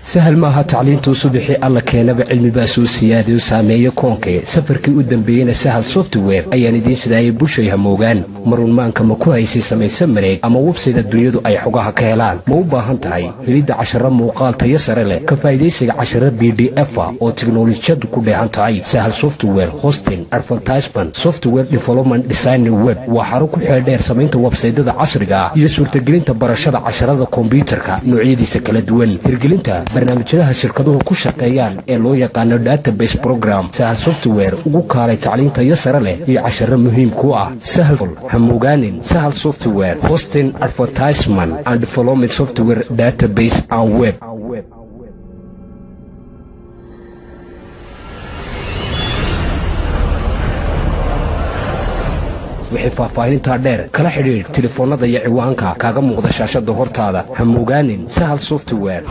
sahal maaha tacliintuu subixii alla keenaba cilmibaa soo siyaadayo saameeyo koonkee safarkii u dambeeyeyna sahal software ayaan idiin sidaayay bushay hamoogaan marunmaanka ma ku haysay samayse mareeg ama websayda dunyadu ay xogaha ka helaan ma u baahan tahay helidda casharo muuqaal tayo sare leh ka faa'idaysiga casharo b d efa oo tiknolojiyadu ku dheehan tahay sahal software hosting advertisement software development design web waa xaro ku xeeldheer samaynta websaydada casriga ah iyo suurtagelinta barashada casharada kombyuutarka noocyadiisa kala duwan hirgelinta barnaamijyadaha shirkaduhu ku shaqeeyaan ee loo yaqaano database program sahal software ugu kaalay tacliintayo sare leh iyo casharo muhiim ku ah sahal hamogaanin sahal software hosting advertisement and development software database and web wixii faahfaahinintaa dheer kala xidhiidh telefoonnada iyo ciwaanka kaaga muuqda shaashada hortaada hamogaanin sahal software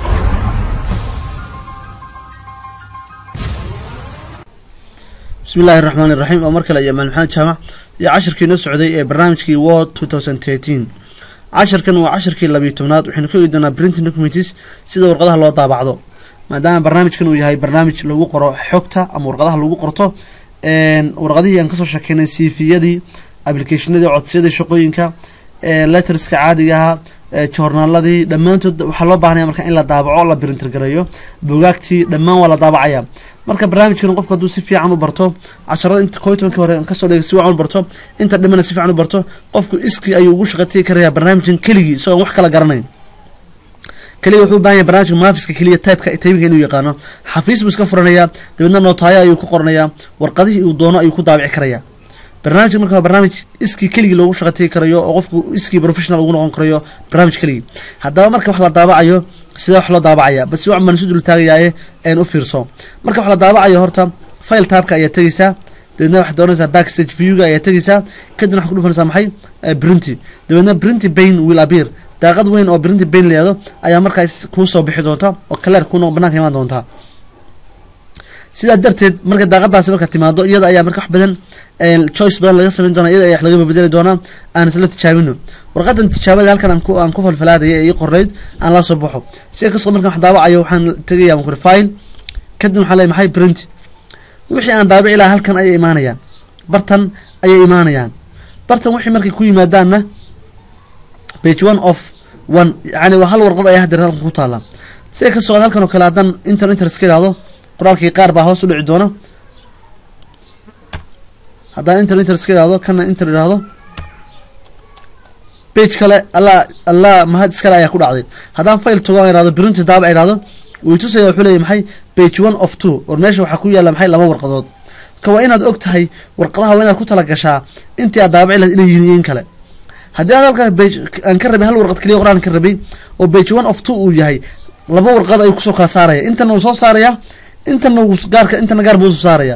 bismi illaahi raxmaan iraxiim oo mar kale iyo maal maxamed jaamac iyo cashirkii noo socday ee barnaamijkii word two thousand thirteen cashirkan waa cashirkii labiyo tobnaad waxaynu ka eegi doonaa printing documents sida warqadaha loo daabacdo maadaama barnaamijkan uu yahay barnaamij lagu qoro xogta ama warqadaha lagu qorto warqadihii aan kasoo sheekeynay cviyadii applicationadii codsiyadii shaqooyinka letterska caadigaha joornaaladii dhammaantood waxaa loo baahnaya marka in la daabaco la printer gareeyo bugaagtii dhammaan waa la daabacaya marka barnaamijkan qofku hadduu si fiican u barto casharada inta koo tobankii hore kasoo dhigay si fiican u barto inta dhimana si fiican u barto qofku iskii ayuu ugu shaqatigi karaya barnaamijkan keligii isagoon wax kala garanayn keliya wuxuu u bahan yahay barnamijka maafiska keliya typeka taybinka inuu yaqaano xafiis buu iska furanayaa dabeedna nootaayo ayuu ku qoranayaa warqadihii uu doono ayuu ku daabici karaya barnaamijka marka barnaamij iskii keligii loogu shaqatigi karayo oo qofku iskii professional ugu noqon karayo barnaamij keligii haddaba marka wax la daabacayo sidee wax loo daabacaya bas si wacan baan isu dul taagayaaye een u fiirso marka wax la daabacayo horta file taabka ayaa tegeysaa dabeedna waxaad doonaysaa backstage viewga ayaa tegeysaa kadibna waxaad ku dhufanaysaa maxay printy dabeedna printy bain will appear daaqad weyn oo printy bain layado ayaa markaas kuu soo bixi doonta oo kaleer kuu noq banaanka imaan doontaa sidaa darteed marka daaqadaasi marka timaado iyada ayaa marka wax badan choice badan laga samayn doona iyada ayaa wax laga bedeli doonaa aan isla tijaabino warqadan tijaabada halkan aan ku aan ku falfalaadaya ee ii qornayd aan la soo baxo sida kasoo markan wax daabacayo waxaan tegaya aan kuri file kadib waxaa leeyahay maxay print wixii aan daabici lahaa halkan ayay imaanayaan bartan ayay imaanayaan bartan wixii markay ku yimaadaanna page one of one yani waa hal warqad ayaa hadeer halkan ku taala sida kasoo qaad halkan oo kale haddaan inter inter iska idhaahdo qoraalkii qaar baa hoos u dhici doona haddaan inter inter iska idhahdo kana inter idhaahdo page kale alla alla mahad iskale ayaa ku dhacday haddaan file tago aan idhahdo printy daaba idhahdo wuu tusaya wuxuu leeyahy maxay page one of two or meesha waxaa ku yaalla maxay laba warqadood ka waa inaad og tahay warqadaha waa inaad ku tala gashaa intii aad daabaci lahayd inay yihiin kale haddii aad halkaa page aan ka rabay hal warqad keliya qoraan ka rabay oo page one of two uu yahay laba warqad ayuu kusoo kala saaraya intana uu soo saaraya intana uu gaarka intana gaar buu soo saaraya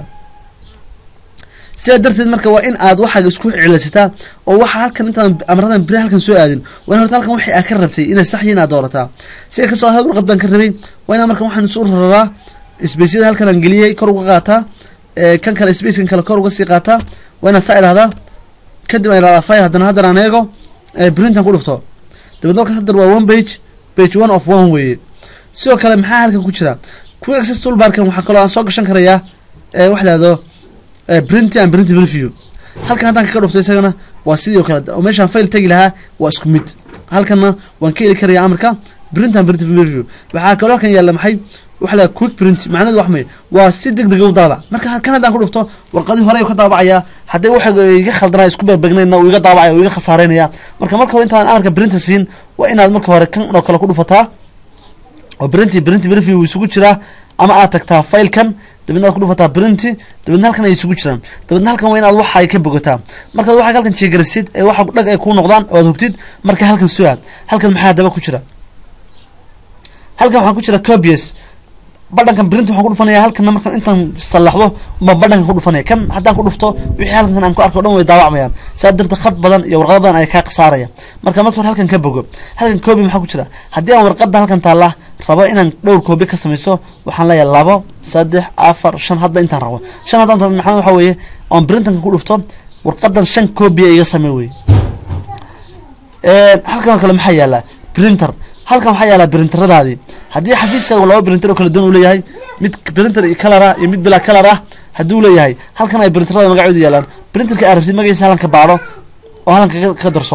sidaa darteed marka waa in aad waxaaga isku celisataa oo waxa halkan intaan amradan beri halkan soo aadin waa in horta halkan wixii aad ka rabtay inay sax yihiin aad doorataa sida kasoo hal warqad baan ka rabay waa inaan markan waxaan isu raraa spaceyada halkan aan geliyay kor uga qaataa kan kale spacekan kale kor uga sii qaataa waa inaad saa idhahdaa kadib aan idhahdaa file haddana haddana aan eego printan ku dhufto dabeedna markaas haddar waa one page page one of one weeye sidoo kale maxaa halkan ku jira quick access toolbarkan waxaa kaloo aan soo gashan karayaa wax lahdo printy and printy review halkan haddaan kaga dhufto isagana waa sidii o kale oo meeshaan file tegi lahaa waa isku mid halkanna waan ka heli karaya amarka print and print review waxaa kaloo halkan yaalla maxay waxa la quick print macnadu wax may waa si deg deg u daabac marka kan haddaan ku dhufto warqadii hore ayuu ka daabacayaa haddii waxa iga khaldanaa isku begbegnayn uu iga daabacaya uu iga khasaareynaya marka marka hore intaan amarka printa siin waa inaad marka hore kan oo kale ku dhufataa oo printy printy review isugu jiraa ama aad tagtaa filekan dabeedna aad ku dhufataa printy dabeedna halkan ay isugu jiraan dabeedna halkan waa inaad waxa ay ka bogataa markaad waxaa halkan jeegarisid ee waxa dhag ay kuu noqdaan oo aad hubtid marka halkan soo aad halkan maxaa daba ku jira halkan waxaa ku jira copies badhankan print waxaan ku dhufanaya halkana markaan intaan sallaxdo baan badhankan ku dhufanaya kan haddaan ku dhufto wixii halkan aan ku arko o dhan way daawacmayaan saa darteed khad badan iyo warqado badan ayaa kaa khasaaraya marka marka hore halkan ka bogo halkan copy maxaa ku jira haddii aan warqada halkan taalla rabo inaan dhowr copy ka samayso waxaan leeyahay labo saddex afar shan hadda intaan rabo shan haddaan ta maxaa waxa weeye oon printanka ku dhufto warqadan shan copy iga samey wey halkan oo kale maxaa yaala printer halkan waxaa yaalaa brinteradaadii haddii xafiiskaaga laba brinter oo kala duwan uu leeyahay mid brinter iyo kalar ah iyo mid bilaa kalar ah haddii uu leeyahay halkan ay brinterada magacoodu yaalaan brinterka aad rabtid magaciisa halkan ka baadho oo halkan ka- ka darso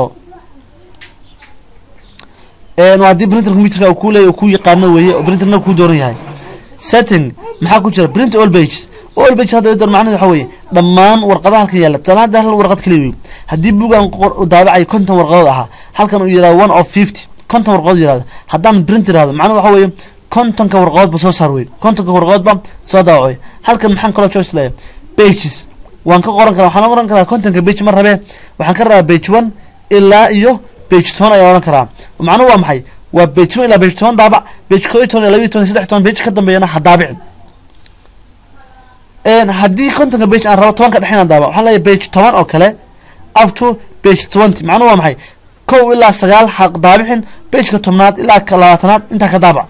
een waa haddii printer computerka uu kuu leeyahay oo kuu yaqaano weeye oo printerna kuu dooran yahay setting maxaa ku jira print all pages all pages hadda door macnaheedu waxa weeye dhammaan warqadaha halkan yaalla tusaale hadda hal warqad kaliya wey haddii bugaan qor- daabacay konton warqadood ahaa halkan uu yidhahdo one of fifty konton warqadood yidhahdo haddaan print yidhahdo macnuhu waxa weeye kontonka warqadoodba soo saar wey kontonka warqadoodba soo daabac wey halkan maxaan kaloo choice leeyahay pages waan ka qoran karaa waxaan qoran karaa kontonka page ma rabee waxaan ka rabaa page one ilaa iyo page toban ayaan odhan karaa macnuhu waa maxay waa page one ilaa page toban daabac page koo iyo toban iyo laba iyo toban iyo saddex toban page ka dambeeyana ha daabicin een haddii kontonka page aan rabo tobanka dhexe inaan daabac waxaan leeyahay page toban oo kale up to page twenty macnuhu waa maxay kow ilaa sagaal ha daabicin pageka tobnaad ilaa ka labaatanaad intaa ka daabac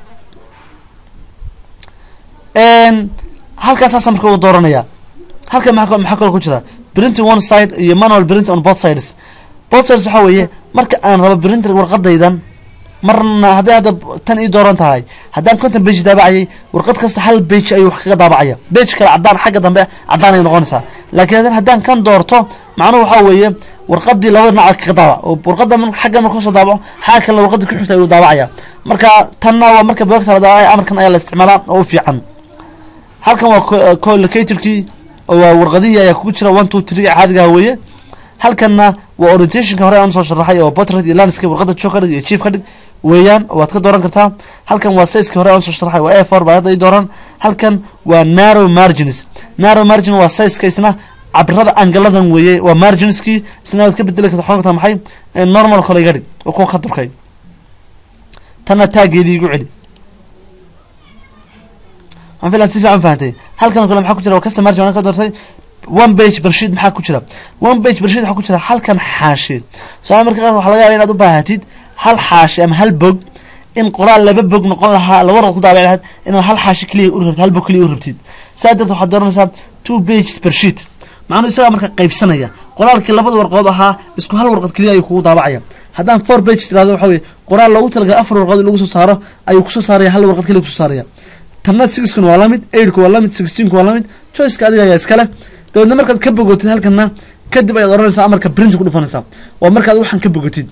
een halkaas saasa marka uu dooranaya halkan maxaa ka- maxaa kaloo ku jira printing one side iyo manual print on both sides both sides waxaa weeye marka aan rabo printer warqadaydan marna hadday hadda tan ii dooran tahay haddaan konton page daabacayay warqad kasta hal page ayuu wax kaga daabacaya page kale cadaan xagga dambe cadaan ay noqonaysaa laakiin haddana haddaan kan doorto macnuhu waxaa weeye warqadii laba dhinac kaga daabac oo warqada mar- xagga marka soo daabaco xagga kalena warqadii ku xigta ayuu daabacaya marka tanna waa marka bogta la daabacaya amarkan ayaa la isticmaalaa oo u fiican halkan waa co- collocatorkii oo waa warqadihii ayaa kugu jira one two three caadigaha weeye halkanna waa orientationka hore aan soo sharaxay oo portrait iyo landscape warqada joog ka dhig iyo chief ka dhig weeyaan oo waad ka dooran kartaa halkan waa sizeka hore aan soo sharaxay waa a four baa hadda ii dooran halkan waa narrow margins narrow margin waa sizeka isna cabirada angaladan weeye waa marginskii isna waad ka bedeli karta waxaa kartaa maxay Eh, normal kole iga dhig oo kuwa ka durkay tanna taageedii igu celi waxaan filan si fiican fahantay halkan oo kale maxaa ku jira waa custom margin waan ka doortay one page bersheet maxaa ku jira one page bersheet waxaa ku jira halkan xaashi soo marka qaar waxaa laga yaabaa inaad u baahatid hal xaashi ama hal bog in qoraal laba bog noqon lahaa laba warqad ku daabaci lahayd inaad hal xaashi keliya u rabtid hal bog keliya u rabtid saa darteed waxaad dooranaysaa two pages per sheet macnuhu isagaa marka qaybsanaya qoraalkii labada warqadood ahaa isku hal warqad keliya ayuu kugu daabacaya haddaan four pages tirahdo waxa weye qoraal loogu talagalay afar warqadood in lagu soo saaro ayuu kusoo saaraya hal warqad keliya kusoo saaraya tanna sixkuna waa lamid eightku waa lamid sixteenku waa lamid choiceka adiga ayaa iskale dabeedna markaad ka bogotid halkana kadib ayaad oranaysaa amarka print ku dhufanaysaa waa markaad waxaan ka bogotid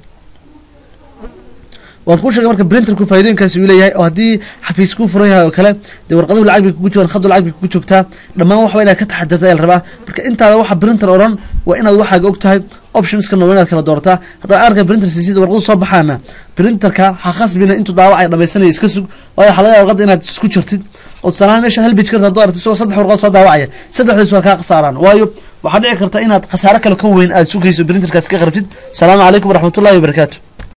waan kuu sheegay marka printerku faa'iidooyinkaasi uu leeyahay oo haddii xafiis kuu furan yahay oo kale dee warqaduhu lacag bay kugu jiraan khadu lacag bay kugu joogtaa dhammaan waxba inaad ka taxadirta ayaa la rabaa marka intaada waxa printer odhan waa inaad waxaaga og tahay optionskana waa inaad kala doorataa haddaad arka printer siisida warqadu soo baxaana printerka ha khasbina intuu daawacay dhammaysanaya iska sug waayo waxaa laga yaaba warqada inaad isku jirtid oo tusaalahaan meesha hal page karta hadduu aragto isagoo saddex warqad soo daawacaya saddexdaas waa kaa khasaaraan waayo waxaa dhici karta inaad khasaaro kale ka weyn aad sugayso printerkaas ka qarabtid asalaamu calaykum waraxmatullahi wabarakaatu